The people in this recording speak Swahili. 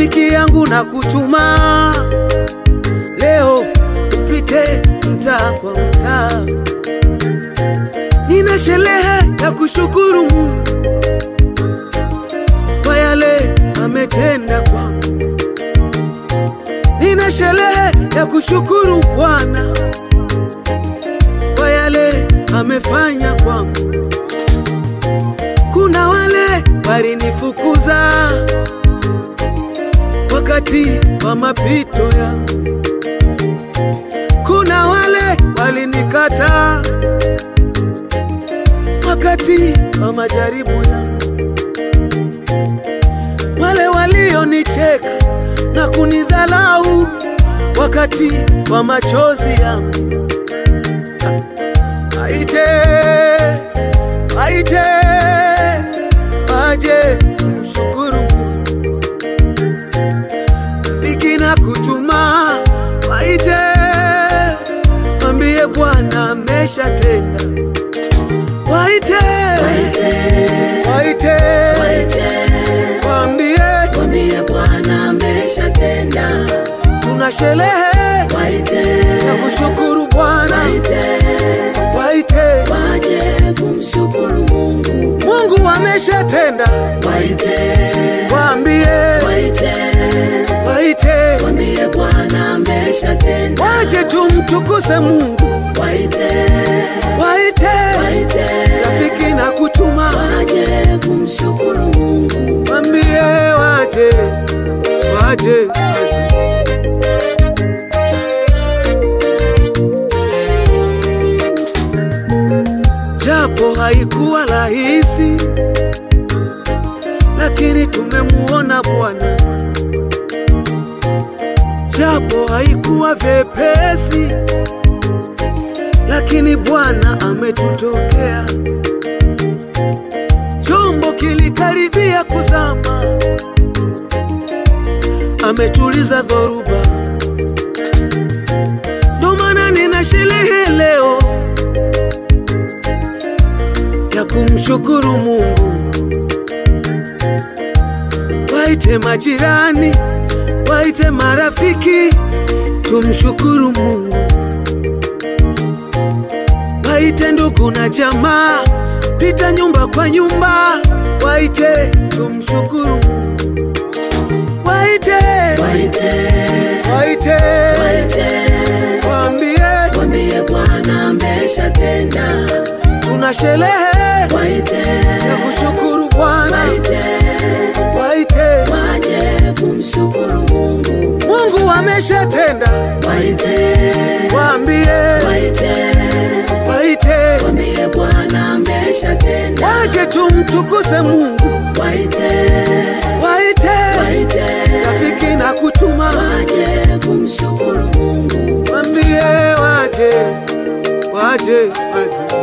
rafiki yangu na kutuma leo upite mtaa kwa mtaa, nina sherehe ya kushukuru Mungu kwa yale ametenda kwangu, nina sherehe ya kushukuru Bwana kwa yale amefanya kwangu. Kuna wale walinifukuza wakati wa mapito yangu, kuna wale walinikata wakati wa majaribu yangu, wale walionicheka na kunidhalau wakati wa machozi yangu. Waite, waite, waje mshukuru Mungu. Rafiki na kutuma, waite, mwambie Bwana ameshatenda. Waite, waite, waambie Mwambie Bwana ameshatenda. tuna sherehe Waite, ya kushukuru Bwana. waite, Waite, waje kumshukuru Mungu. Mungu ameshatenda. Waite, Waambie, waite, waite, mwambie Bwana ameshatenda. waje tumtukuse Mungu. Waite, Waite, waite, rafiki na kutuma, waje kumshukuru Mungu. waambie waje, waje. Japo haikuwa rahisi, lakini tumemuona Bwana. Japo haikuwa vyepesi, lakini Bwana ametutokea. Chombo kilikaribia kuzama, ametuliza dhoruba. Ndo maana nina sherehe leo ya kumshukuru Mungu. Waite majirani, waite marafiki, tumshukuru Mungu. Waite ndugu na jamaa, pita nyumba kwa nyumba, waite tumshukuru Mungu. Waite, Waite, waite, waite, waambie mwambie Bwana ameshatenda. tuna sherehe Waite, ya kushukuru Bwana. waite, Waite, waje kumshukuru Mungu. Mungu ameshatenda. Waite, Waambie, waite, waite, mwambie Bwana ameshatenda. waje tumtukuse Mungu. Waite, Waite, waite, rafiki na kutuma, waje kumshukuru Mungu. waambie waje, waje, waje.